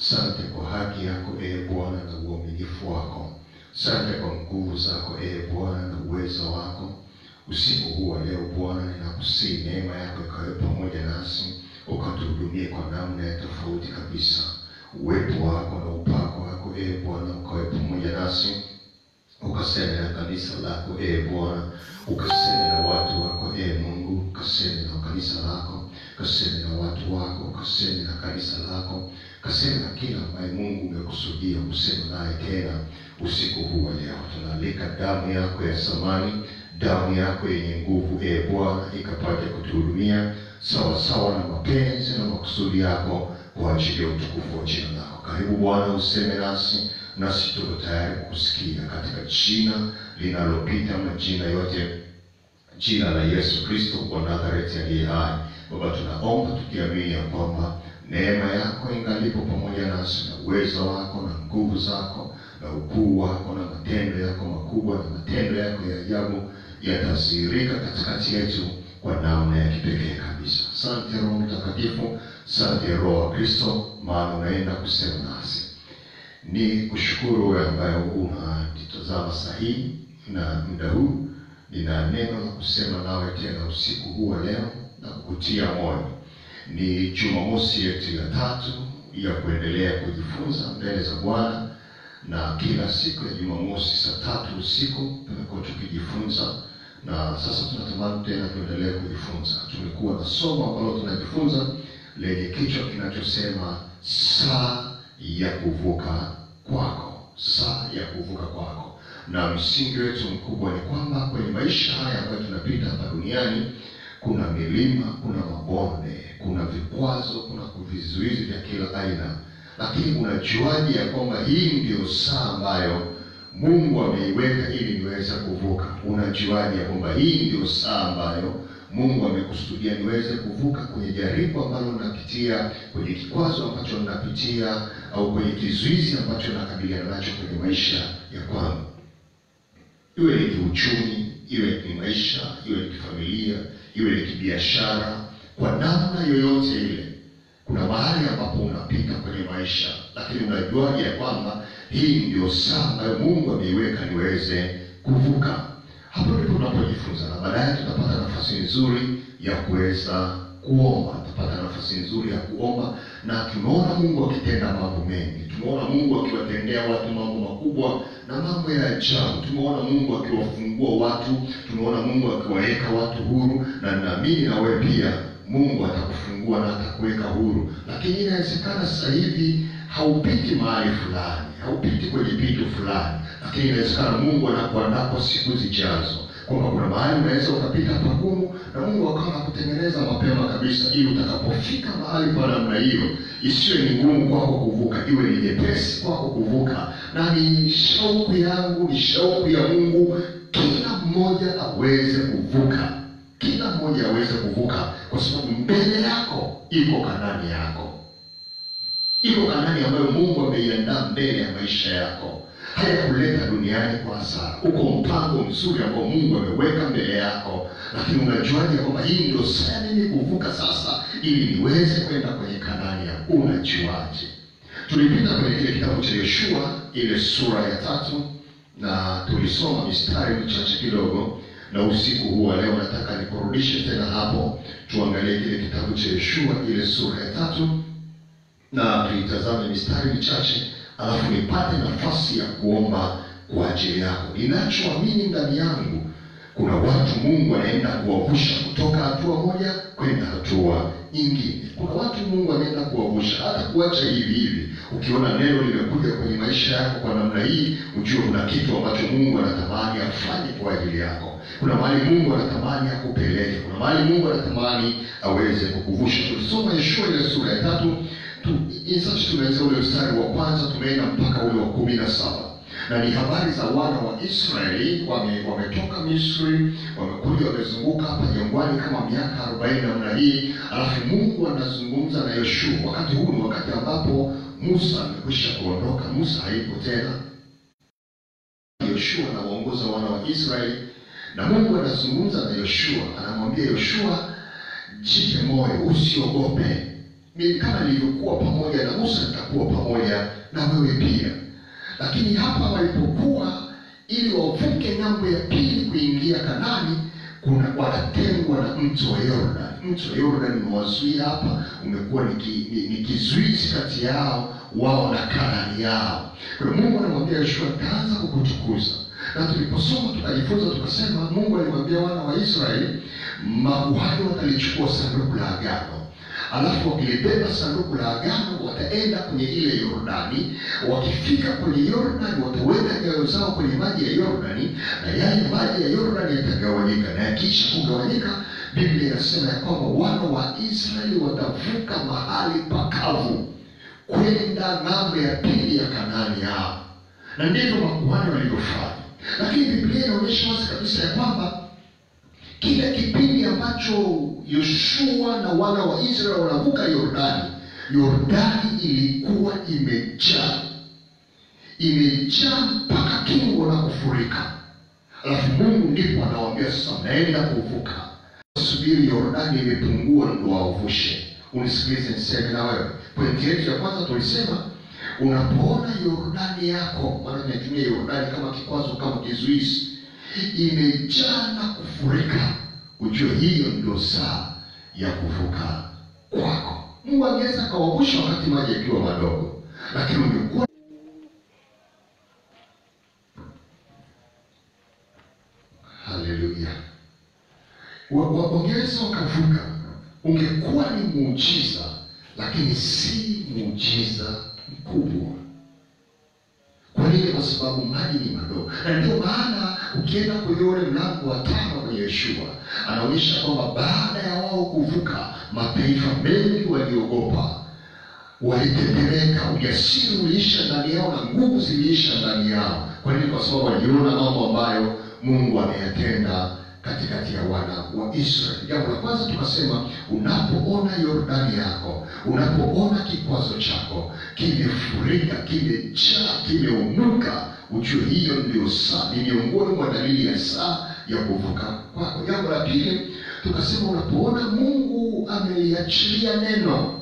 Asante kwa haki yako ee Bwana na uaminifu wako. Asante kwa nguvu zako ee Bwana na uwezo wako. Usiku huu wa leo Bwana, ninakusihi neema yako ikawe pamoja nasi, ukatuhudumie kwa namna ya tofauti kabisa. Uwepo wako na upako wako ee Bwana ukawe pamoja nasi, ukaseme na kanisa lako ee Bwana, ukaseme na watu wako ee Mungu, ukaseme na kanisa lako, ukaseme na watu wako, ukaseme na kanisa lako, ukaseme na kila ambaye Mungu umekusudia kusema naye tena usiku huu wa leo. Tunaalika damu yako ya samani, damu yako yenye nguvu ee Bwana, ikapate kutuhudumia sawa sawa na mapenzi na makusudi yako kwa ajili ya utukufu wa jina lako. Karibu Bwana, useme nasi nasi tuko tayari kukusikia katika jina linalopita majina yote, jina la Yesu Kristo wa Nazareti aliye hai. Baba, tunaomba tukiamini ya kwamba neema yako ingalipo pamoja nasi na uwezo wako na nguvu zako na ukuu wako na matendo yako makubwa na matendo yako ya ajabu yatadhihirika katikati yetu kwa namna ya kipekee kabisa. Asante Roho Mtakatifu, asante Roho wa Kristo, maana unaenda kusema nasi ni kushukuru wewe ambaye unatitazama sahihi na muda huu. Nina neno la kusema nawe tena usiku huu wa leo na kukutia moyo. Ni Jumamosi yetu ya tatu ya kuendelea kujifunza mbele za Bwana, na kila siku ya Jumamosi saa tatu usiku tumekuwa tukijifunza, na sasa tunatamani tena tuendelee kujifunza. Tumekuwa na somo ambalo tunajifunza lenye kichwa kinachosema saa ya kuvuka kwako, saa ya kuvuka kwako. Na msingi wetu mkubwa ni kwamba kwenye maisha haya ambayo tunapita hapa duniani, kuna milima, kuna mabonde, kuna vikwazo, kuna vizuizi vya kila aina, lakini unajuaje ya kwamba hii ndiyo saa ambayo Mungu ameiweka ili niweze kuvuka? Unajuaje ya kwamba hii ndiyo saa ambayo Mungu amekusudia niweze kuvuka kwenye jaribu ambalo napitia, kwenye kikwazo ambacho ninapitia, au kwenye kizuizi ambacho nakabiliana nacho kwenye maisha ya kwangu, iwe ni kiuchumi, iwe ni maisha, iwe ni kifamilia, iwe ni kibiashara, kwa namna yoyote ile, kuna mahali ambapo unapita kwenye maisha, lakini unajuaje ya kwamba hii ndio saa ambayo Mungu ameiweka niweze kuvuka? Hapo ndipo tunapojifunza na baadaye tutapata nafasi nzuri ya kuweza kuomba. Tutapata nafasi nzuri ya kuomba, na tumeona Mungu akitenda mambo mengi. Tumeona Mungu akiwatendea watu mambo makubwa na mambo ya ajabu. Tumeona Mungu akiwafungua watu, tumeona Mungu akiwaweka watu huru, na ninaamini na wewe pia Mungu atakufungua na atakuweka huru. Lakini inawezekana sasa hivi haupiti mahali fulani, haupiti kwenye pitu fulani, lakini inawezekana Mungu anakuandaa kwa siku zijazo, kwamba kuna mahali unaweza ukapita pagumu, na Mungu akawa anakutengeneza mapema kabisa, ili utakapofika mahali pa namna hiyo, isiwe ni ngumu kwako kuvuka, iwe ni nyepesi kwako kuvuka. Na ni shauku yangu, ni shauku ya Mungu, kila mmoja aweze kuvuka, kila mmoja aweze kuvuka, kwa sababu mbele yako iko Kanani yako iko Kanani ambayo Mungu ameiandaa mbele ya maisha yako. Hayakuleta duniani kwa hasara. Uko mpango mzuri ambao Mungu ameweka mbele yako, lakini unajuaje kwamba hii ndio saa mimi kuvuka sasa, ili niweze kwenda kwenye Kanani yangu? Unajuaje? Tulipita kwenye kile kitabu cha Yoshua, ile sura ya tatu, na tulisoma mistari michache kidogo, na usiku huu wa leo nataka nikurudishe tena hapo, tuangalie kile kitabu cha Yoshua, ile sura ya tatu na tuitazame mistari michache, alafu nipate nafasi ya kuomba kwa ajili yako. Ninachoamini ndani yangu, kuna watu Mungu anaenda kuwavusha kutoka hatua moja kwenda hatua nyingine. Kuna watu Mungu anaenda kuwavusha, hata kuacha hivi hivi. Ukiona neno limekuja kwenye maisha yako kwa namna hii, ujue kuna kitu ambacho Mungu anatamani afanye kwa ajili yako. Kuna mahali Mungu anatamani akupeleke, kuna mahali Mungu anatamani aweze kukuvusha. Tulisoma Yoshua ile sura ya tatu Sasa tumeanza ule mstari wa kwanza tumeenda mpaka ule wa kumi na saba na ni habari za wana wa Israeli wame, wametoka Misri, wamekuja wamezunguka hapa jangwani kama miaka arobaini namna hii, alafu Mungu anazungumza na Yoshua. Wakati huu ni wakati ambapo Musa amekwisha kuondoka, Musa hayupo tena. Yoshua anawaongoza wana wa Israeli na Mungu anazungumza na Yoshua, anamwambia Yoshua, jipe moyo, usiogope mimi kama nilivyokuwa pamoja na Musa nitakuwa pamoja pamoja na wewe pia. Lakini hapa walipokuwa ili wavuke ng'ambo ya pili kuingia Kanani, kuna wanatengwa na mto wa Yordani. Mto wa Yordani umewazuia hapa, umekuwa ni, ki, ni, ni kizuizi kati yao wao na Kanani yao. Kwa hiyo Mungu anamwambia Yoshua, nitaanza kukutukuza. Na tuliposoma tukajifunza, tukasema Mungu alimwambia wana wa Israeli, makuhani watalichukua sanduku la agano alafu wakilibeba sanduku la agano wataenda kwenye ile Yordani. Wakifika kwenye Yordani, wataweka nyayo zao kwenye maji ya Yordani, na yale maji ya Yordani yatagawanyika, na yakiisha kugawanyika, Biblia inasema ya kwamba wana wa Israeli watavuka mahali pakavu kwenda ng'ambo ya pili ya Kanaani yao, na ndivyo makuhani walivyofanya. Lakini Biblia inaonyesha wazi kabisa ya kwamba kile kipindi ambacho Yoshua na wana wa Israeli wanavuka Yordani, Yordani ilikuwa imejaa imejaa mpaka kingo na kufurika. Alafu Mungu ndipo anawaambia sasa, mnaenda kuvuka, subiri Yordani imepungua ndo wavushe. Unisikilize niseme na wewe. Pointi yetu ya kwanza tulisema, unapoona Yordani yako, maana tunatumia Yordani kama kikwazo, kama kizuizi imejaa na kufurika, ujue hiyo ndio saa ya kuvuka kwako. Mungu angeweza akawavusha wakati maji yakiwa madogo, lakini ungekuwa haleluya, wangeweza wakavuka, ungekuwa ni muujiza, lakini si muujiza mkubwa. Kwa nini? Kwa sababu maji ni madogo, na ndio maana ukienda kwenye ule mlango wa tano kwenye Yoshua anaonyesha kwamba baada ya wao kuvuka, mataifa mengi waliogopa, walitetemeka, ujasiri uliisha ndani yao na nguvu ziliisha ndani yao. Kwa nini? Kwa sababu waliona mambo ambayo Mungu ameyatenda katikati ya wana wa Israeli. Jambo la kwanza tukasema, unapoona Yordani yako, unapoona kikwazo chako kimefurika, kimejaa, kimeunuka, ujue hiyo ndio saa, ni miongoni mwa dalili ya saa ya kuvuka kwako. Jambo la pili tukasema, unapoona Mungu ameliachilia neno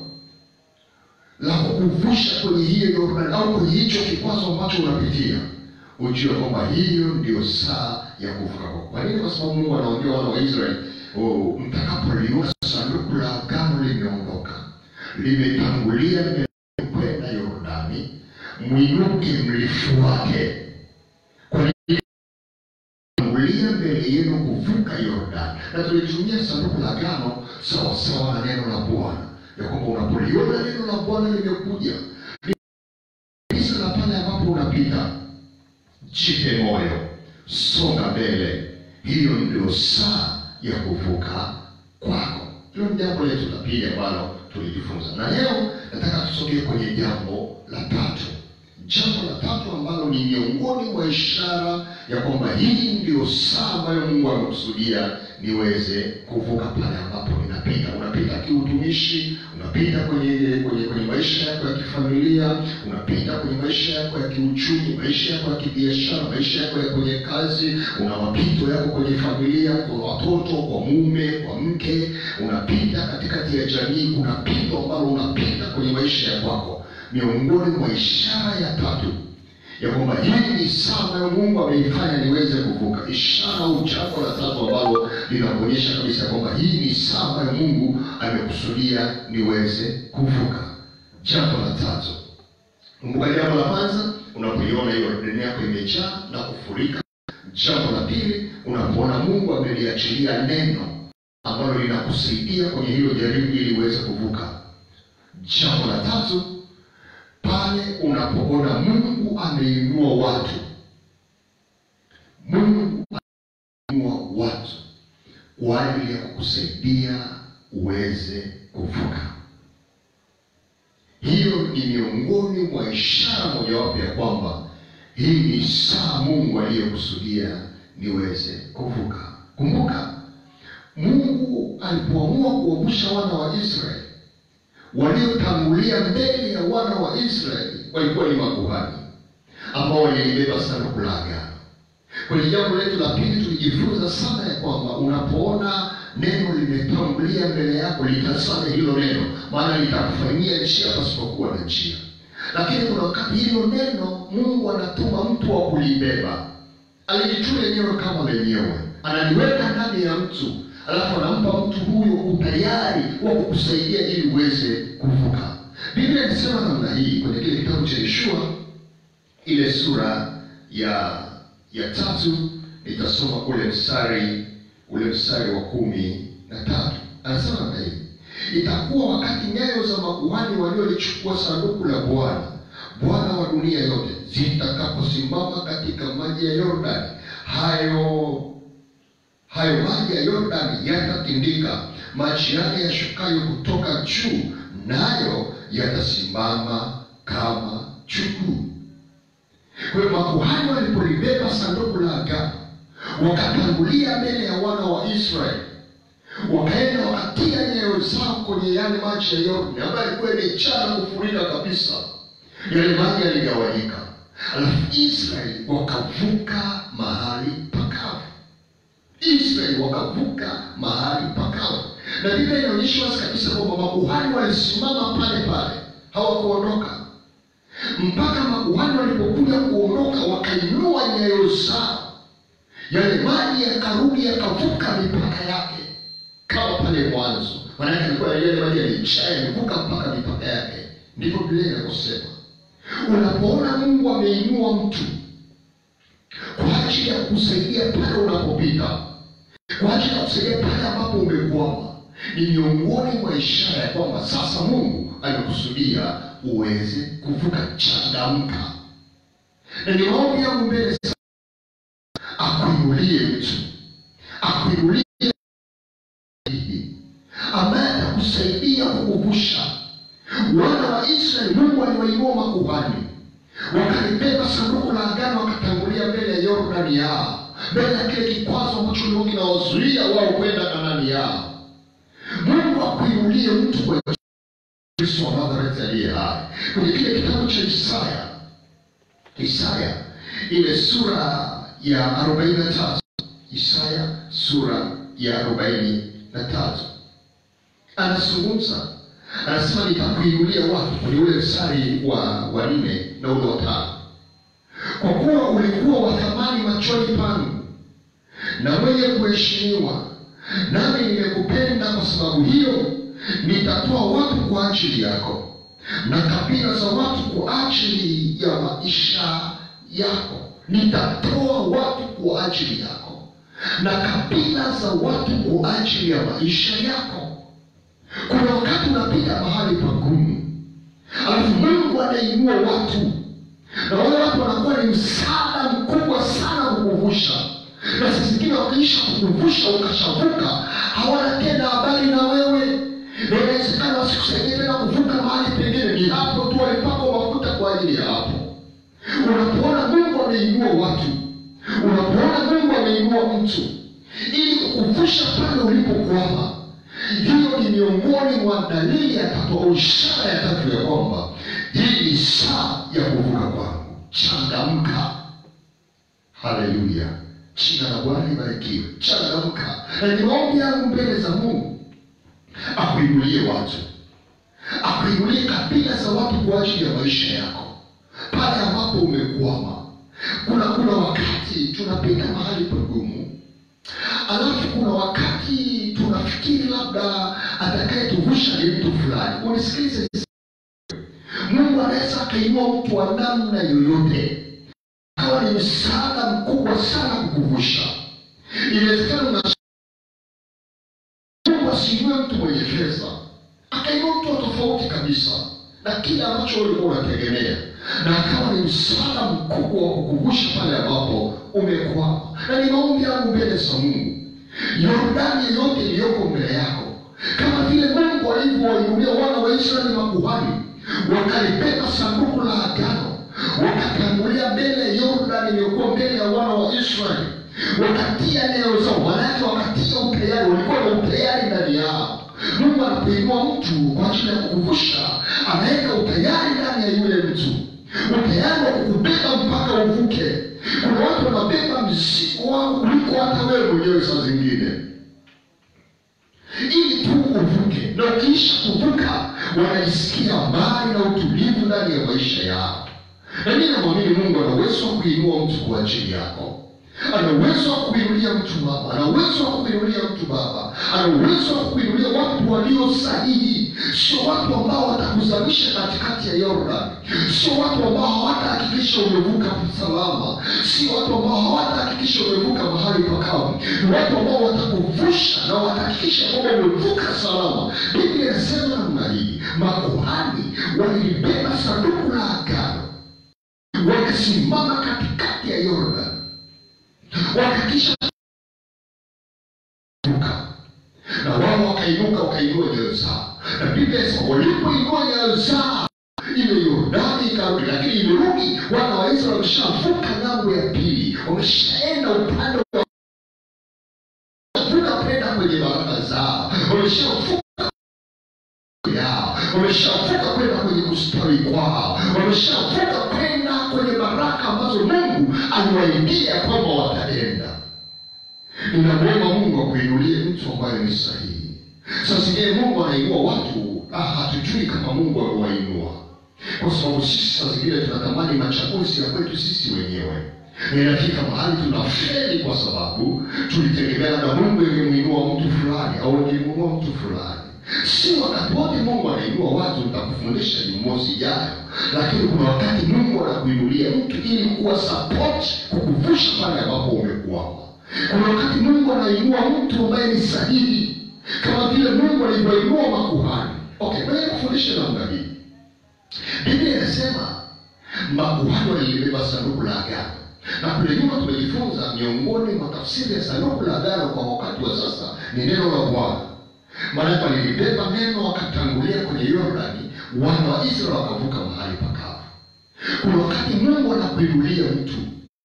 la kukuvusha kwenye hiyo Yordani au kwenye hicho kikwazo ambacho unapitia ujue kwamba hiyo ndio saa ya kuvuka kwako. Kwa nini? Kwa sababu Mungu anawaambia wana wa Israeli, oh, mtakapoliona sanduku la agano limeondoka, limetangulia limekwenda Yordani, mwinuke mlifuate. Kwa nini? Tangulia mbele yenu kuvuka Yordani. Na tulitumia sanduku la agano sawa sawa na neno la Bwana, ya kwamba unapoliona neno la Bwana limekuja kabisa na pale ambapo unapita Jipe moyo, songa mbele. Hiyo ndio saa ya kuvuka kwako. Hilo ni jambo letu la pili ambalo tulijifunza, na leo nataka tusogee kwenye jambo la tatu. Jambo la tatu ambalo ni miongoni mwa ishara ya kwamba hii ndio saa ambayo Mungu amekusudia niweze kuvuka pale ambapo ninapita. Unapita kiutumishi, unapita kwenye kwenye kwenye maisha yako ya kifamilia, unapita kwenye maisha yako ya kiuchumi, maisha yako ya kibiashara, maisha yako ya kwenye kazi, una mapito yako kwenye familia, kwa watoto, kwa mume, kwa mke, unapita katikati ya jamii, kuna pito ambalo unapita kwenye maisha ya kwako miongoni mwa ishara ya tatu ya kwamba hii ni saa ambayo Mungu ameifanya niweze kuvuka. Ishara au jambo la tatu ambalo linaonyesha kabisa kwamba hii ni saa ambayo Mungu amekusudia niweze kuvuka. Jambo la tatu, kumbuka, jambo la kwanza, unapoiona hiyo dunia yako imejaa na kufurika. Jambo la pili, unapoona Mungu ameliachilia neno ambalo linakusaidia kwenye hilo jaribu ili uweze kuvuka. Jambo la tatu pale unapoona Mungu ameinua watu, Mungu ameinua watu kwa ajili ya kukusaidia uweze kuvuka. Hiyo ni miongoni mwa ishara mojawapo ya kwamba hii ni saa Mungu aliyokusudia niweze kuvuka. Kumbuka, Mungu alipoamua kuwavusha wana wa Israeli waliotangulia mbele ya wana wa Israeli walikuwa ni makuhani ambao walilibeba sanduku la agano. Kwenye jambo letu la pili tulijifunza sana ya kwamba unapoona neno limetangulia mbele yako, litazame hilo neno, maana litakufanyia njia pasipokuwa na njia. lakini kuna wakati hilo neno mungu anatuma mtu wa kulibeba alijituma lenyewe kama lenyewe analiweka ndani ya mtu alafu anampa mtu huyo utayari wa kukusaidia ili uweze kuvuka biblia inasema namna hii kwenye kile kitabu cha yeshua ile sura ya ya tatu nitasoma ule mstari ule mstari wa kumi na tatu anasema namna hii itakuwa wakati nyayo za makuhani waliolichukua sanduku la bwana bwana wa dunia yote zitakaposimama katika maji ya yordani hayo hayo maji ya yordani yatatindika maji yale yashukayo kutoka juu nayo yatasimama kama chuguu kwa hiyo makuhani walipolibeba sanduku la agano wakatangulia mbele ya wana wa israeli wakaenda wakatia nyayo zao kwenye yale maji ya yordani ambayo ilikuwa imejaa na kufurika kabisa yale maji yaligawanyika alafu israeli wakavuka mahali pakavu israeli wakavuka mahali pakavu na biblia inaonyesha wazi kabisa kwamba makuhani walisimama pale pale hawakuondoka mpaka makuhani walipokuja kuondoka wakainua nyayo zao yale maji yakarudi yakavuka mipaka yake kama pale mwanzo maanake alikuwa yale maji yalijaa yamevuka mpaka mipaka yake ndivyo biblia inavyosema unapoona mungu ameinua mtu kwa ajili ya kusaidia pale unapopita kwa ajili ya kusaidia pale ambapo umekwama ni miongoni mwa ishara ya kwamba sasa mungu amekusudia uweze kuvuka changamka na ni maombi yangu mbele sana akuinulie mtu akuinulie ambaye atakusaidia kukuvusha wana wa israeli mungu aliwainua makuhani wakalibeba sanduku la agano wakatangulia mbele ya yordani yao mbele ya kile kikwazo ambacho likuwa kinawazuia wao kwenda kanani yao mungu akuinulie mtu kwa kristo wa nazareti aliye hai kwenye kile kitabu cha isaya isaya ile sura ya arobaini na tatu isaya sura ya arobaini na tatu anazungumza anasema nitakuinulia watu kwenye ule mstari wa wa nne na ule wa tano kwa kuwa ulikuwa wa thamani machoni pangu na mwenye kuheshimiwa nami nimekupenda kwa sababu hiyo nitatoa watu kwa ajili yako na kabila za watu kwa ajili ya maisha yako nitatoa watu kwa ajili yako na kabila za watu kwa ajili ya maisha yako kuna wakati unapita mahali pagumu alafu mungu anainua watu na wale watu wanakuwa ni msaada mkubwa sana kukuvusha na saa zingine wakiisha kukuvusha ukashavuka hawana tena habari na wewe na inawezekana wasikusaidie tena kuvuka mahali pengine ni hapo tu walipakwa mafuta kwa ajili ya hapo unapoona mungu ameinua watu unapoona mungu ameinua mtu ili kukuvusha pale ulipokwama hiyo ni miongoni mwa dalili ya tatu au ishara ya tatu ya kwamba hii ni saa ya kuvuka kwangu changamka haleluya jina la bwana libarikiwe changamka na ni maombi yangu mbele za mungu akuinulie watu akuinulie kabila za watu kwa ajili ya maisha yako pale ambapo umekwama kuna kuna wakati tunapita mahali pagumu alafu kuna wakati tunafikiri labda atakayetuvusha ni mtu fulani unisikilize mungu anaweza akainua mtu wa namna yoyote akawa ni msaada mkubwa sana kukuvusha inawezekana una mungu asiinue mtu mwenye fedha akainua mtu wa tofauti kabisa na kile ambacho ulikuwa unategemea na akawa ni msaada mkubwa wa kukuvusha pale ambapo umekwama na ni maombi yangu mbele za mungu yordani yoyote iliyoko mbele yako kama vile mungu alivyowainulia wana wa israeli makuhani wakalibeba sanduku la agano wakatangulia mbele ya yordani iliyokuwa mbele ya wana wa israeli wakatia neo zao manake wakatia utayari walikuwa na utayari ndani yao mungu anapoinua mtu kwa ajili ya kukuvusha anaweka utayari ndani ya yule mtu utayari wa kukubeba mpaka uvuke kuna watu wanabeba mzigo wao kuliko hata wewe mwenyewe saa zingine ili tu uvuke na ukiisha kuvuka wanajisikia amani na utulivu ndani ya ya maisha yao na mimi namwamini mungu ana uwezo wa kuinua mtu kwa ajili yako ana uwezo wa kuinulia mtu mama ana uwezo wa kuinulia mtu baba ana uwezo wa kuinulia watu walio sahihi sio watu ambao watakuzamisha katikati ya yordan sio watu ambao hawatahakikisha umevuka salama sio watu ambao hawatahakikisha umevuka mahali pakavu ni watu ambao watakuvusha na watahakikisha kwamba umevuka salama biblia inasema namna hii makuhani walilibeba sanduku la agano wakasimama katikati ya yordan wakakisha inuka na wao wakainuka wakainua nyayo zao na biblia inasema walipoinua nyayo zao ile yordani ikarudi lakini imerudi wana wa israeli wameshavuka ng'ambo ya pili wameshaenda upande wa vuka kwenda kwenye baraka zao wameshavuka yao wameshavuka kwenda kwenye kustawi kwao wameshavuka kwenda kwenye baraka ambazo mungu aliwaidia kwamba wataenda ninamwomba mungu akuinulie mtu ambaye ni sahihi sasa zingine mungu anainua watu ah, hatujui kama mungu amewainua kwa sababu sisi saa zingine tunatamani machaguzi ya kwetu sisi wenyewe inafika mahali tunafeli kwa sababu tulitegemea na mungu ingemwinua mtu fulani au ingemwinua mtu fulani si wakati wote mungu anainua watu nitakufundisha jumosi ijayo lakini kuna wakati mungu anakuinulia mtu ili kuwa support kukuvusha pale ambapo umekwama kuna wakati mungu anainua mtu ambaye ni sahihi kama vile mungu alivyoinua makuhani okay ngoja kufundisha namna hii biblia inasema makuhani walilibeba sanduku la agano na kule nyuma tumejifunza miongoni mwa tafsiri ya sanduku la agano kwa wakati wa sasa ni neno la bwana maanake walilibeba neno wakatangulia kwenye yordani wana wa israeli wakavuka mahali pakavu kuna wakati mungu anakuinulia mtu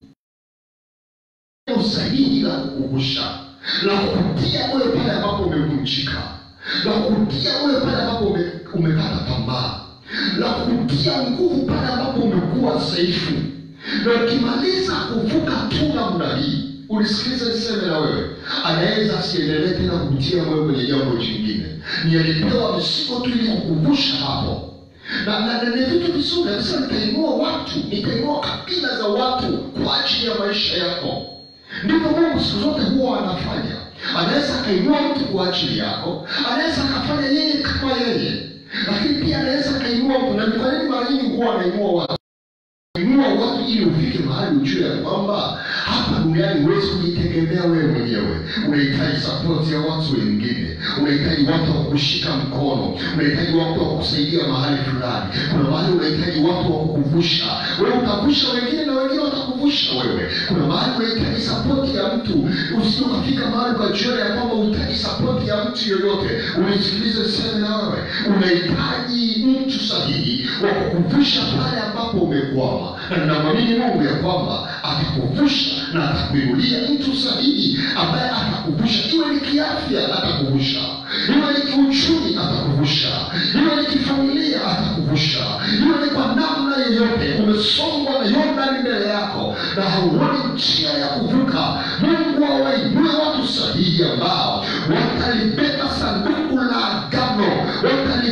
usahihi la kukuvusha la kukutia moyo pale ambapo umevunjika la kukutia moyo pale ambapo ume, umekata tamaa la kukutia nguvu pale ambapo umekuwa dhaifu na ukimaliza kuvuka tu namna hii unisikilize niseme na wewe anaweza asiendelee tena kukutia moyo kwenye jambo jingine ni alipewa msigo tu ili kukuvusha hapo na na na ni vitu vizuri anasema nitainua watu nitainua kabila za watu kwa ajili ya maisha yako ndivyo mungu siku zote huwa anafanya anaweza akainua mtu kwa ajili yako anaweza akafanya yeye kama yeye lakini pia anaweza akainua mtu na ni kwa nini mara nyingi huwa anainua watu inua watu ili ufike mahali ujue ya kwamba hapa duniani huwezi kujitegemea wewe mwenyewe unahitaji sapoti ya watu wengine unahitaji watu wa kushika mkono unahitaji watu wa kusaidia mahali fulani kuna mahali unahitaji watu wa kukuvusha wewe utavusha wengine na wengine watakuvusha wewe kuna mahali unahitaji sapoti ya mtu usije ukafika mahali ukajiona ya kwamba unahitaji sapoti ya mtu yoyote unisikilize seme na wewe unahitaji mtu sahihi wa kukuvusha pale ambapo umekwama na ninamwamini mungu ya kwamba atakuvusha na atakuinulia mtu sahihi ambaye atakuvusha iwe ni kiafya atakuvusha iwe ni kiuchumi atakuvusha iwe ni kifamilia atakuvusha iwe ni kwa namna yeyote umesongwa na yordani mbele yako na hauoni njia ya kuvuka mungu awainue watu sahihi ambao watalibeba sanduku la agano watali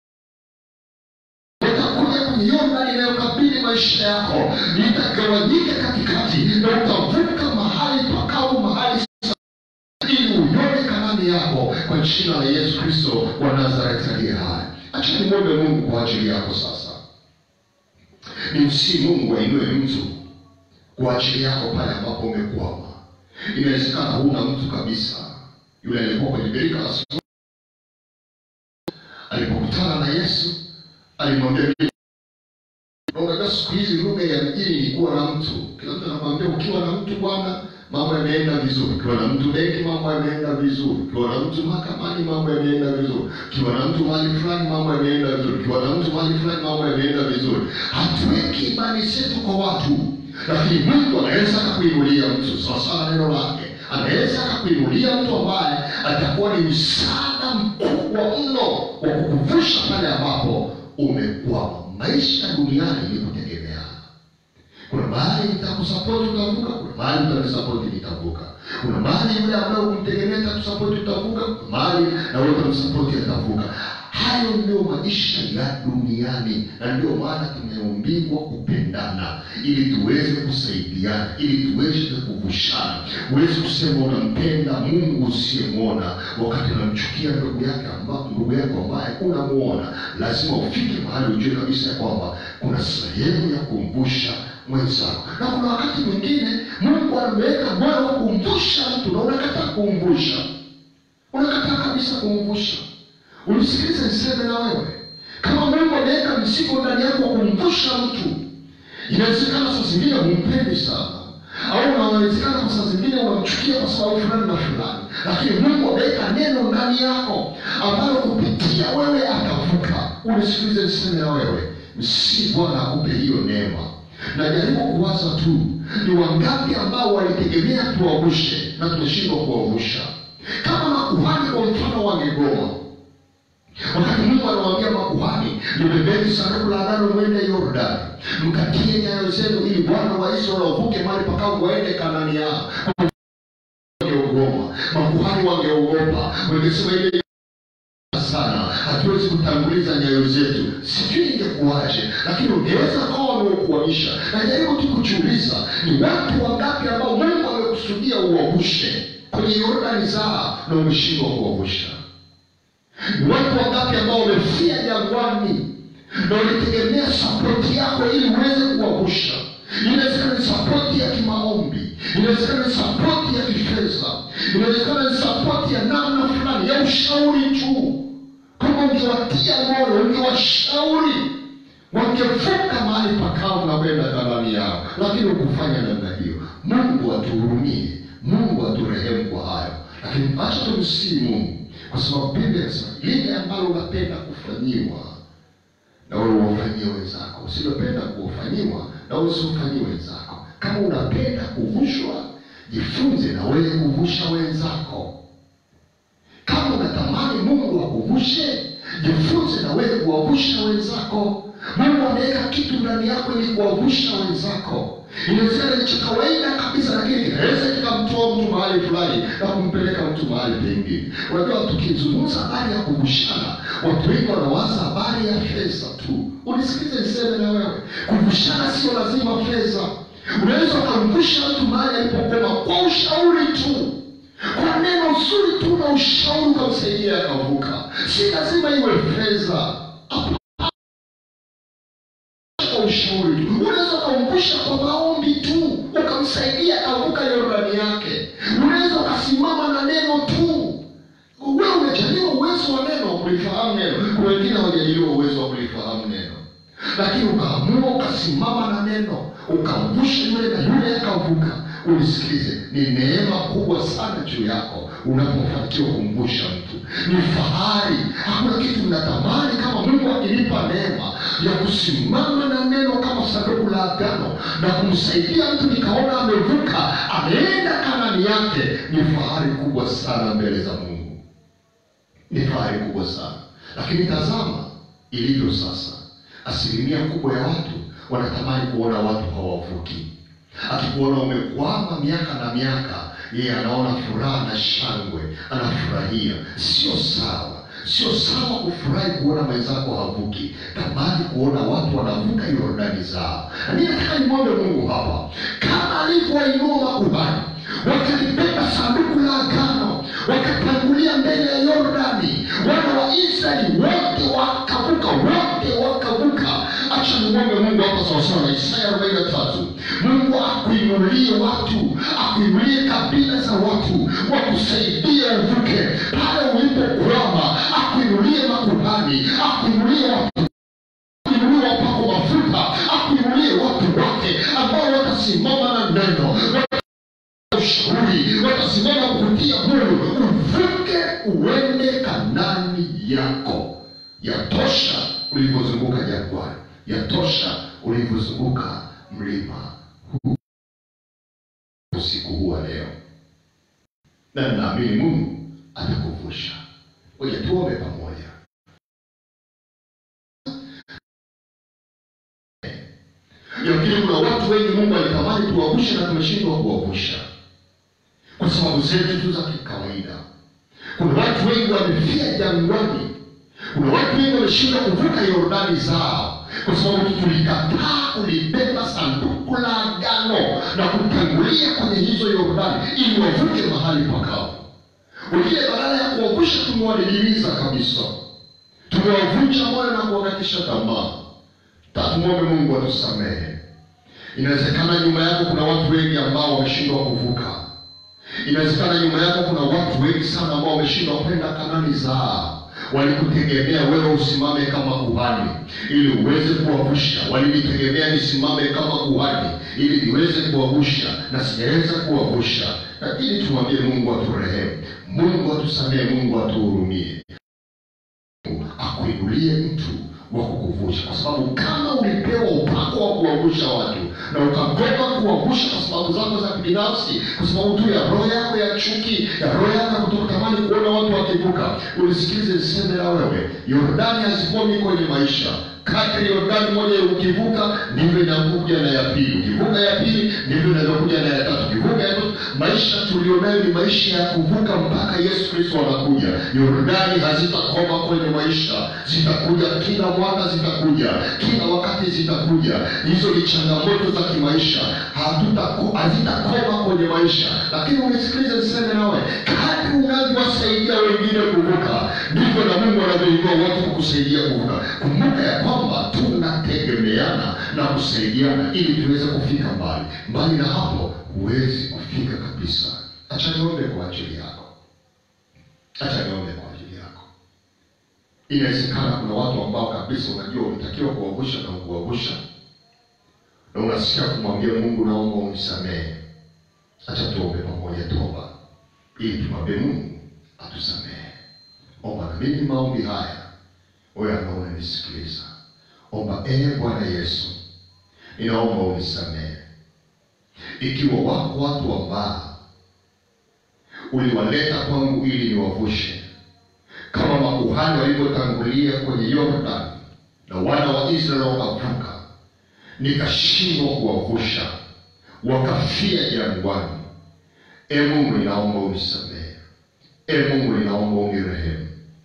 utakuja kwenye yordani inayokabili maisha yako litagawanyika katikati na utavuka mahali pakavu mahali ili uione kanani yako kwa jina la yesu kristo wa nazareti aliye hai acha nimwombe mungu kwa ajili yako sasa nimsii mungu ainue mtu kwa ajili yako pale ambapo umekwama inawezekana huna mtu kabisa yule aliyekuwa kwenye birika la Simoni, alipokutana na yesu alimwambia na unajua siku hizi lugha ya mjini ni kuwa na mtu kila mtu anakwambia ukiwa na mtu bwana mambo yameenda vizuri ukiwa na mtu benki mambo yameenda vizuri ukiwa na mtu mahakamani mambo yameenda vizuri ukiwa na mtu mahali fulani mambo yameenda vizuri ukiwa na mtu mahali fulani mambo yameenda vizuri hatuweki imani zetu kwa watu lakini mungu anaweza akakuinulia mtu sawasawa neno lake anaweza akakuinulia mtu ambaye atakuwa ni msaada mkubwa mno wa kukuvusha pale ambapo umekwama maisha duniani ni kutegemeana kuna mahali nitakusapoti utavuka kuna mahali utanisapoti nitavuka kuna mahali yule ambaye ukumtegemea takusapoti utavuka kuna mahali na wewe utamsapoti atavuka hayo ndio maisha ya duniani na ndio maana tumeumbiwa kupendana ili tuweze kusaidiana ili tuweze kuvushana huwezi kusema unampenda mungu usiyemwona wakati unamchukia ndugu yake amba, ndugu yako ambaye unamwona lazima ufike mahali ujue kabisa ya kwamba kuna sehemu ya kumvusha mwenzako na kuna wakati mwingine mungu ameweka moyo wa kumvusha mtu na unakataa kumvusha unakataa kabisa kumvusha unisikilize niseme na wewe kama mungu ameweka mzigo ndani yako wa kumvusha mtu inawezekana saa zingine humpendi sana au unawezekana kwa saa zingine unamchukia kwa sababu fulani na fulani lakini mungu ameweka neno ndani yako ambalo kupitia wewe atavuka unisikilize niseme na wewe msi bwana akupe hiyo neema najaribu kuwaza tu ni wangapi ambao walitegemea tuwavushe na tumeshindwa kuwavusha kama makuhani kwa mfano wangegoma wakati mungu anawaambia makuhani libebeni sanduku la agano mwende yordani mkatie nyayo zenu ili bwana wa israeli wavuke mali pakavu waende kanani yao wangeogoma makuhani wangeogopa wangesema ile sana hatuwezi kutanguliza nyayo zetu sijui ingekuwaje lakini ungeweza kawa wameukuamisha najaribu tu kujiuliza ni watu wangapi ambao mungu amekusudia uwavushe kwenye yordani zaa na umeshindwa kuwavusha ni watu wangapi ambao wamefia jangwani na walitegemea sapoti yako ili uweze kuwavusha inawezekana ni sapoti ya kimaombi inawezekana ni sapoti ya kifedha inawezekana ni sapoti ya namna fulani ya ushauri tu kama ungewatia moyo ungewashauri wangevuka mahali pakavu na kwenda kanani yao lakini ukufanya namna hiyo mungu atuhurumie mungu aturehemu kwa hayo lakini acha tumsii mungu kwa sababu biblia inasema lile ambalo unapenda kufanyiwa na wewe uwafanyie wenzako usilopenda kufanyiwa na wewe usiufanyie wenzako kama unapenda kuvushwa jifunze na wewe kuvusha wenzako kama unatamani mungu akuvushe jifunze na wewe kuwavusha wenzako mungu ameweka kitu ndani yako ili kuwavusha wenzako inawezekana ni cha kawaida kabisa lakini kinaweza kikamtoa mtu mahali fulani na kumpeleka mtu mahali pengine unajua tukizungumza habari ya kuvushana watu wengi wanawaza habari ya fedha tu unisikilize niseme na wewe kuvushana sio lazima fedha unaweza ukamvusha mtu mahali alipokoma kwa ushauri tu kwa neno zuri tu na ushauri ukamsaidia akavuka si lazima iwe fedha kwa ushauri tu unaweza ukamvusha kwa maombi tu ukamsaidia akavuka yordani yake unaweza ukasimama na neno tu wewe umejaliwa uwezo wa neno wa kulifahamu neno kuna wengine hawajaliwa uwezo wa kulifahamu neno lakini ukaamua ukasimama na neno ukamvusha yule na yule akavuka unisikilize ni neema kubwa sana juu yako unapofanikiwa kumvusha mtu ni fahari hakuna kitu mnatamani kama mungu akinipa neema ya kusimama na neno kama sanduku la agano na kumsaidia mtu nikaona amevuka ameenda kanani yake ni fahari kubwa sana mbele za mungu ni fahari kubwa sana lakini tazama ilivyo sasa asilimia kubwa ya watu wanatamani kuona watu hawavuki akikuona umekwama miaka na miaka yeye anaona furaha na shangwe anafurahia sio sawa sio sawa kufurahi kuona mwenzako havuki tamani kuona watu wanavuka yordani zao na mi nataka nimwombe mungu hapa kama alivyowainua makuhani wakalibeba sanduku la agano wakatangulia mbele ya yordani wana wa israeli wote wakavuka wote wakavuka acha nimwombe mungu hapa sawasawa na isaya arobaini na tatu mungu akuinulie watu akuinulie kabila za watu wakusaidie uvuke pale ulipokwama akuinulie makuhani akuinulie watu akuinulie wapako mafuta akuinulie watu wake ambao watasimama na neno ushauri watasimama kutia moyo uvuke uende kanani yako yatosha ulivyozunguka jangwani yatosha ulivyozunguka mlima huu usiku huu wa leo na naamini mungu atakuvusha oja tuombe pamoja yamkini kuna watu wengi mungu alitamani tuwavushe na tumeshindwa kuwavusha kwa sababu zetu tu za kikawaida kuna watu wengi wamefia jangwani kuna watu wengi wameshindwa kuvuka yordani zao kwa sababu tulikataa kulibeba sanduku la agano na kutangulia kwenye hizo yordani ili wavuke mahali pakavu wengine badala ya kuwavusha tumewadidimiza kabisa tumewavunja moyo na kuwakatisha tamaa tatumwombe mungu atusamehe inawezekana nyuma yako kuna watu wengi ambao wameshindwa kuvuka inawezekana nyuma yako kuna watu wengi sana ambao wameshindwa kwenda kanani zao walikutegemea wewe usimame kama kuhani ili uweze kuwavusha walinitegemea nisimame kama kuhani ili niweze kuwavusha na sijaweza kuwavusha lakini tumwambie mungu aturehemu mungu atusamehe mungu atuhurumie akuinulie mtu wa kukuvusha kwa sababu kama ulipewa upako wa kuwavusha watu na ukagoma kuwavusha kwa sababu zako za kibinafsi kwa sababu tu ya roho yako ya chuki ya roho yako ya kutokutamani kuona watu wakivuka ulisikilize niseme na wewe yordani hazikomi kwenye maisha kadri yordani moja ukivuka ndivyo inakuja na ya pili ukivuka ya pili ndivyo inavyokuja na ya tatu ukivuka ya tatu maisha tulionayo ni maisha ya kuvuka mpaka yesu kristo anakuja yordani hazitakoma kwenye maisha zitakuja kila mwaka zitakuja kila wakati zitakuja hizo ni changamoto za kimaisha hatutaku- hazitakoma kwenye maisha lakini unisikilize niseme nawe kadri unavyowasaidia wengine kuvuka ndivyo na mungu anavyoinua watu kukusaidia kuvuka kumbuka ya kwamba tunategemeana na kusaidiana ili tuweze kufika mbali mbali na hapo huwezi kufika kabisa acha niombe kwa ajili yako acha niombe kwa ajili yako inawezekana kuna watu ambao kabisa unajua unatakiwa kuwavusha na kuwavusha na unasikia kumwambia mungu naomba unisamehe acha tuombe pamoja toba ili tumwambie mungu atusamehe omba na mimi maombi haya wewe ambao unanisikiliza omba ee bwana yesu ninaomba unisamehe ikiwa wako watu ambao uliwaleta kwangu ili niwavushe kama makuhani walivyotangulia kwenye yordani na wana wa israeli wakavuka nikashindwa kuwavusha wakafia jangwani e mungu ninaomba unisamehe e mungu ninaomba unirehemu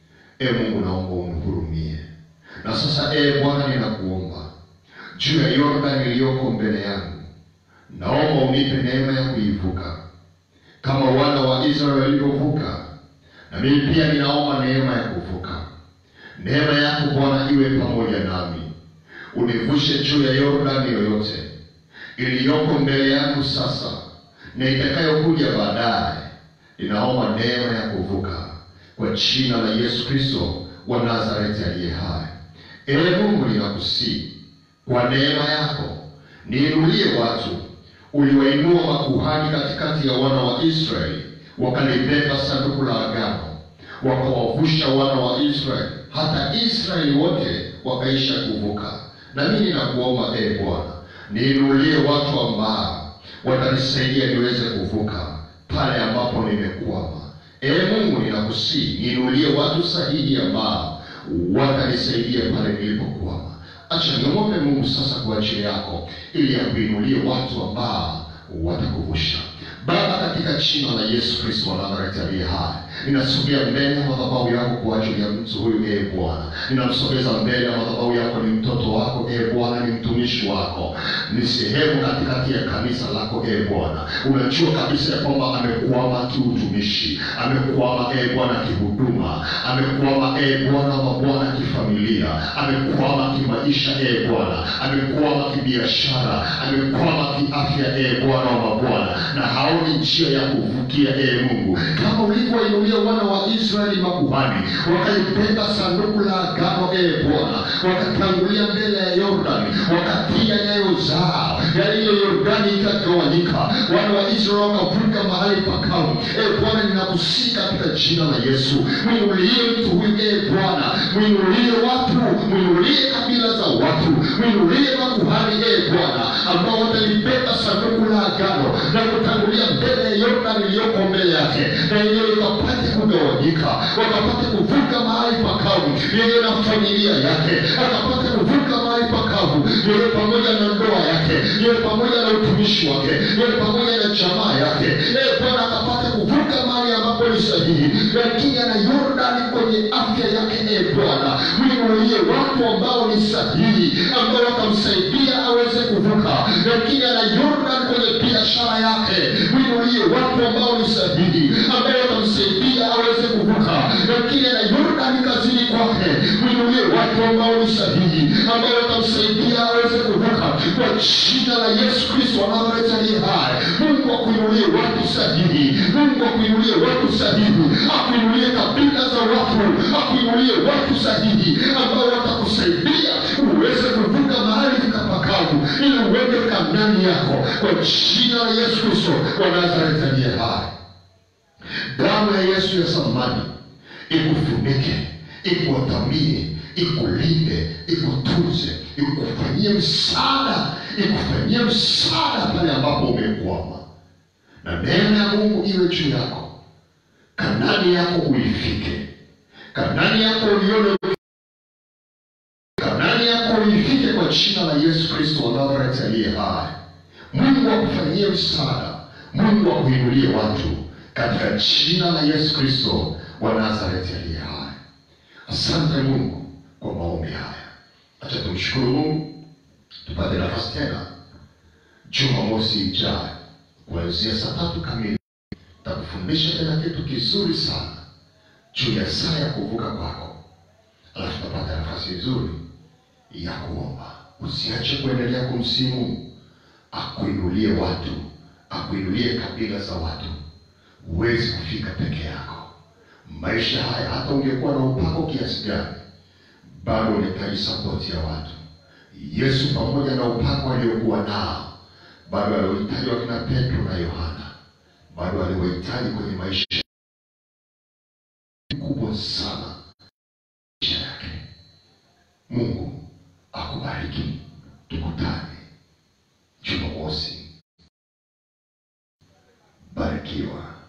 e mungu naomba unihurumie na sasa e bwana ninakuomba juu ya yordani iliyoko mbele yangu naomba unipe neema ya kuivuka kama wana wa israeli walivyovuka na mimi pia ninaomba neema ya kuvuka neema yako bwana iwe pamoja nami univushe juu ya yordani yoyote iliyoko mbele yangu sasa na itakayokuja baadaye ninaomba neema ya kuvuka kwa jina la yesu kristo wa nazareti aliye hai ee mungu ninakusii kwa neema yako niinulie watu uliwainua makuhani katikati ya wana wa israeli wakalibeba sanduku la agano wakawavusha wana wa israeli hata israeli wote wakaisha kuvuka na mimi nakuomba ee bwana niinulie watu ambao watanisaidia niweze kuvuka pale ambapo nimekwama ee mungu ninakusii niinulie watu sahihi ambao watanisaidia pale nilipokwama acha niombe mungu sasa kwa ajili yako ili akuinulie watu ambao watakuvusha baba katika jina la yesu kristo wa nazareti aliye hai ninasogea mbele ya madhabahu yako kwa ajili ya mtu huyu ee bwana ninamsogeza mbele ya madhabahu yako ni mtoto wako ee bwana ni mtumishi wako ni sehemu katikati ya kanisa lako ee bwana unajua kabisa ya kwamba amekwama kiutumishi amekwama ee bwana kihuduma amekwama ee bwana wa bwana kifamilia amekwama kimaisha ee bwana amekwama kibiashara amekwama kiafya ee bwana wa mabwana na haoni njia ya kuvukia ee mungu kama ulivyoinulia wana wa israeli makuhani wakalibeba sanduku la agano ee bwana wakatangulia mbele ya yordani wakatia nyayo zao yaani hiyo yordani ikagawanyika wana wa israeli wakavuka mahali pakavu ee bwana ninakusii katika jina la yesu mwinulie mtu huyu ee bwana mwinulie watu mwinulie kabila za watu mwinulie makuhani ee bwana ambao watalibeba sanduku la agano na kutangulia mbele ya yordani iliyoko mbele yake na yenyewe ikapate kugawanyika wakapate kuvuka mahali pakavu yeye na familia yake akapate kuvuka mahali pakavu yeye pamoja na ndoa yake yeye pamoja na utumishi wake yeye pamoja na jamaa yake ee bwana akapate kuvuka mahali ambapo ni sahihi lakini ana yordani kwenye afya yake ee bwana mwinulie watu ambao ni sahihi ambao watamsaidia aweze kuvuka lakini ana yordan kwenye biashara yake mwinulie watu ambao ni sahihi ambao watamsaidia aweze kuvuka lakini ana yordan kazini kwake mwinulie watu ambao ni sahihi ambao watamsaidia aweze kuvuka kwa jina la yesu kristo wa nazareti aliye hai mungu akuinulie watu sahihi mungu akuinulie watu sahihi akuinulie kabila za watu akuinulie watu sahihi ambao watakusaidia uweze kuvuka mahali vikapakavu ili uende kanani yako kwa jina la yesu kristo wa nazareti aliye hai damu ya yesu ya samani ikufunike ikuwatamie ikulinde ikutunze ikufanyie msaada ikufanyie msaada pale ambapo umekwama na neema ya mungu iwe juu yako kanani yako uifike kanani yako ulione kanani yako uifike kwa jina la yesu kristo wa nazareti aliye hai mungu akufanyie msaada mungu akuinulie watu katika jina la yesu kristo wa nazareti aliye hai asante mungu kwa maombi haya acha tumshukuru mungu tupate nafasi tena jumamosi ijayo kuanzia saa tatu kamili takufundisha tena kitu kizuri sana juu ya saa ya kuvuka kwako alafu tapata nafasi nzuri ya kuomba usiache kuendelea kumsimu akuinulie watu akuinulie kabila za watu huwezi kufika peke yako maisha haya hata ungekuwa na upako kiasi gani bado unahitaji sapoti ya watu yesu pamoja na upako aliokuwa nao bado aliwahitaji wakina petro na yohana bado aliwahitaji kwenye maisha kubwa sana maisha yake mungu akubariki tukutane jumamosi barikiwa